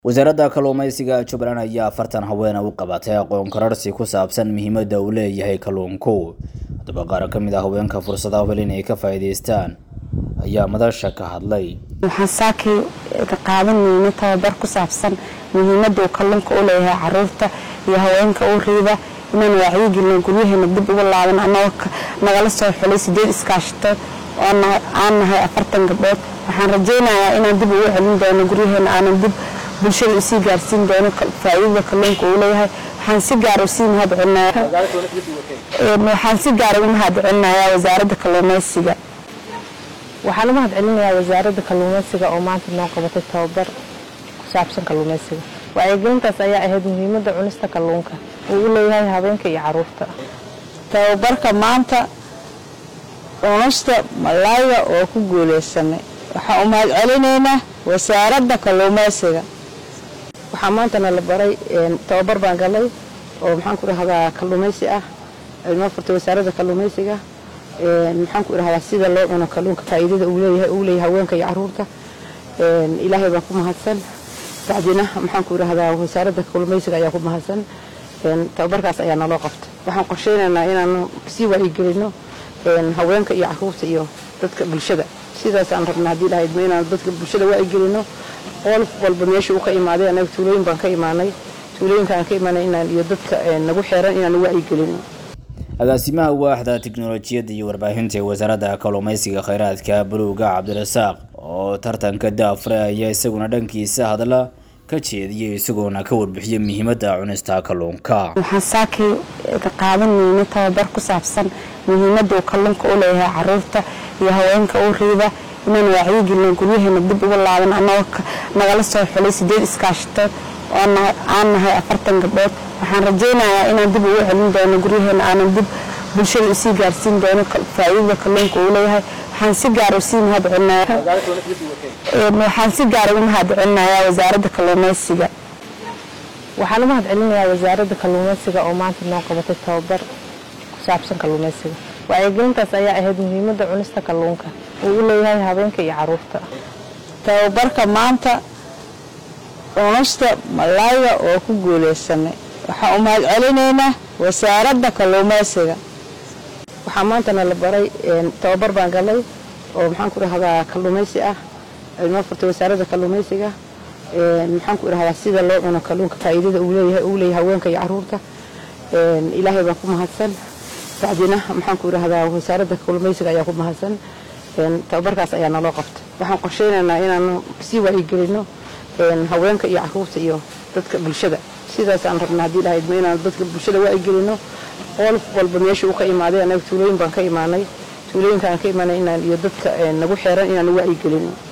wasaaradda kalluumaysiga jubbaland ayaa afartan haweena u qabatay aqoon korarsi ku saabsan muhiimadda uu leeyahay kalluunku haddaba qaar ka mid ah haweenka fursadaha hel inay ka faa'iidaystaan ayaa madasha ka hadlay waxaan saakii qaadanayna tababar ku saabsan muhiimadda uu kalluunka u leeyahay caruurta iyo haweenka u riida inaan wacyigelino guryaheena dib uga laaban annagoo nagala soo xulay sideed iskaashatood oo aan nahay afartan gabdhood waxaan rajaynayaa inaan dib ugu celin doono guryaheena aanan dib bulshada usii gaarsiin doono faa'iidada kalluunka uu leeyahay waxaan si gaara usii mahadcelinayaa waxaan si gaara u mahadcelinayaa wasaaradda kalluumaysiga waxaan u mahadcelinayaa wasaaradda kalluumaysiga oo maanta noo qabatay tababar ku saabsan kalluumaysiga wacyigelintaas ayaa ahayd muhiimadda cunista kalluunka uu u leeyahay habeenka iyo caruurta tababarka maanta cunista malayga oo ku guulaysanay waxaan u mahadcelinaynaa wasaaradda kalluumaysiga waxaa maantana la baray tababar baan galay oo maxaan ku dhahdaa kalluumaysi ah noo furtay wasaaradda kalluumaysiga maxaan ku dhahdaa sida loo cuno kalluunka faa'iidada uu leeyahay uu leeyahay haweenka iyo caruurta ilaahay baan ku mahadsan bacdina maxaan ku dhahdaa wasaaradda kalluumaysiga ayaa ku mahadsan tababarkaas ayaa naloo qabtay waxaan qorsheynaynaa inaanu sii wacyigelino haweenka iyo caruurta iyo dadka bulshada sidaasaan rabna haddii lahayd ma inaan dadka bulshada wacyigelino qool walba meesha uu ka imaaday anaga tuulooyin baan ka imaanay tuulooyinka aan ka imaanay inaan iyo dadka nagu xeeran inaan wacyigelino agaasimaha waaxda tiknolojiyadda iyo warbaahinta ee wasaaradda kalluumaysiga kheyraadka buluuga cabdirasaaq oo tartanka daafre ayaa isaguna dhankiisa hadla ka jeediyay isagoona ka warbixiyay muhiimadda cunista kalluunka waxaan saakii qaadanayna tababar ku saabsan muhiimadda uu kalluunka u leeyahay caruurta iyo haweenka u riida inaan wacyigelino guryaheena dib uga laaban annagoo nagala soo xulay sideed iskaashatood oo aan nahay afartan gabdhood waxaan rajaynayaa inaan dib ugu celin doono guryaheena aanan dib bulshada usii gaarsiin doono faa'iidada kalluunka uu leeyahay waxaan si gaara usii mahadcelinayaa waxaan si gaara u mahadcelinayaa wasaaradda kalluumaysiga waxaan u mahadcelinayaa wasaaradda kalluumaysiga oo maanta noo qabatay tababar ku saabsan kalluumaysiga wacyigelintaas ayaa ahayd muhiimadda cunista kalluunka uu u leeyahay habeenka iyo caruurta tababarka maanta cunista malayga oo ku guulaysanay waxaan u mahadcelinaynaa wasaaradda kalluumaysiga waxaa maantana la baray tababar baan galay oo maxaan ku dhahdaa kalluumaysi ah noo furtay wasaaradda kalluumaysiga maxaan ku dhahdaa sida loo cuno kalluunka faa'iidada uu leeyahay uu leeyahay haweenka iyo caruurta ilaahay baan ku mahadsan bacdina maxaan ku dhahdaa wasaaradda kalluumaysiga ayaa ku mahadsan tababarkaas ayaa naloo qabtay waxaan qorsheynaynaa inaanu sii wacyigelino haweenka iyo caruurta iyo dadka bulshada sidaasaan rabna haddii lahayd ma inaan dadka bulshada wacyigelino qool walba meesha uu ka imaaday anaga tuulooyin baan ka imaanay tuulooyinka aan ka imaanay inaan iyo dadka nagu xeeran inaan wacyigelino